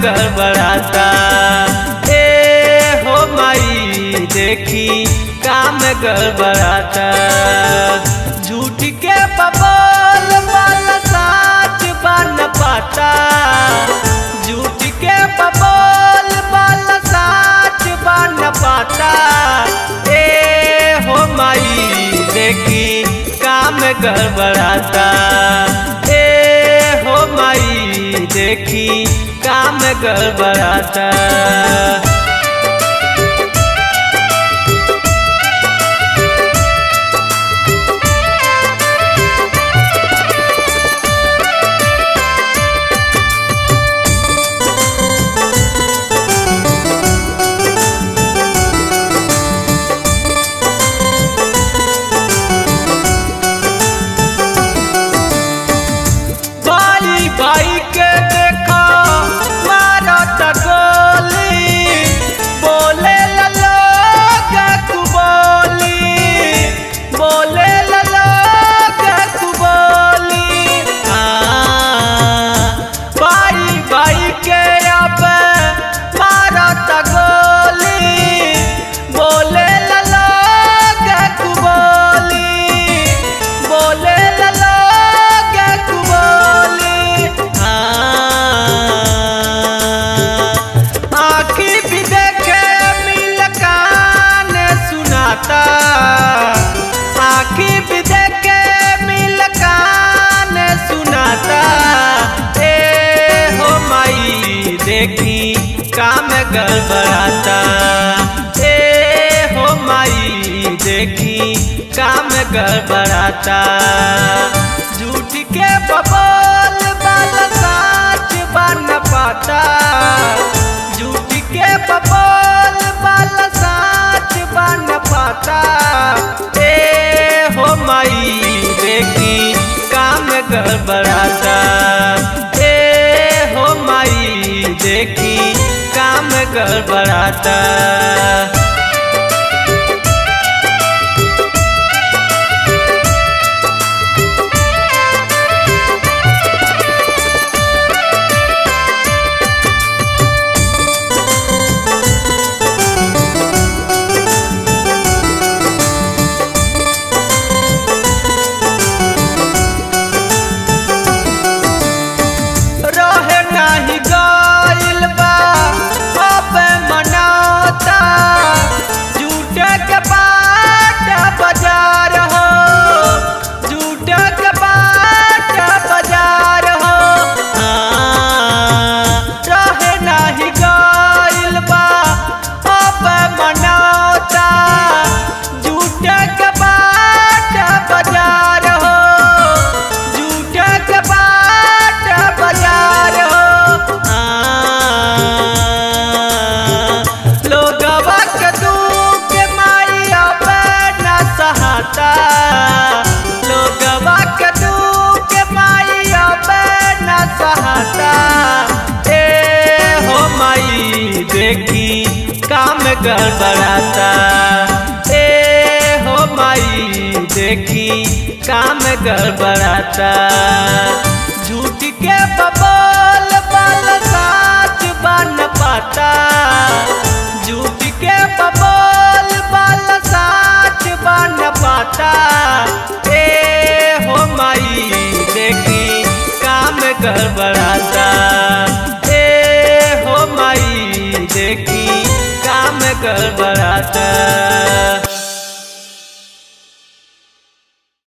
गड़बड़ाता ए हो माई देखी काम गड़बड़ाता झूठ के बबल वाला साच बन पाता झूठ के बबल वाला साच बन पाता ए हो माई देखी काम गड़बड़ाता ए हो माई देखी काम गड़बड़ाता बाई बाई के देखा मारा गोली बोले ललो कुबोली बोले ललो कुबोली बाई बाई के अब मारा गोली बोले ललो कुबोली बोले ललो कुबोली आखी भी देखे मिल कान सुनाता आखी भी देखे मिल कान सुनाता ए हो माई देखी काम गड़बड़ाता ए हो माई देखी काम गड़बड़ाता झूठ के बबोल वाला साच बन पाता झूठ के बबोल वाला साच बन पाता ए हो माई देखी काम गड़बड़ाता ए हो माई देखी काम गड़बड़ाता रहे नाही गइल बा अब मनाता झूठे के बाट बाजार हो झूठे के बाट बाजार हो हाँ, रहे नाही गइल बा अब मनाता झूठे के बाट बाजार हो झूठे के बाट बाजार हो लोगवा के दुख माई अब न सहाता लोगवा के दुख माई अब न सहाता ए हो माई देखी काम गड़बड़ाता ए हो माई देखी काम गड़बड़ाता झूठ के बबोल वाल साच बन पाता झूठ के बबोल वाल साच बन पाता ए हो माई देखी काम गड़बड़ाता ए हो माई देखी काम गड़बड़ाता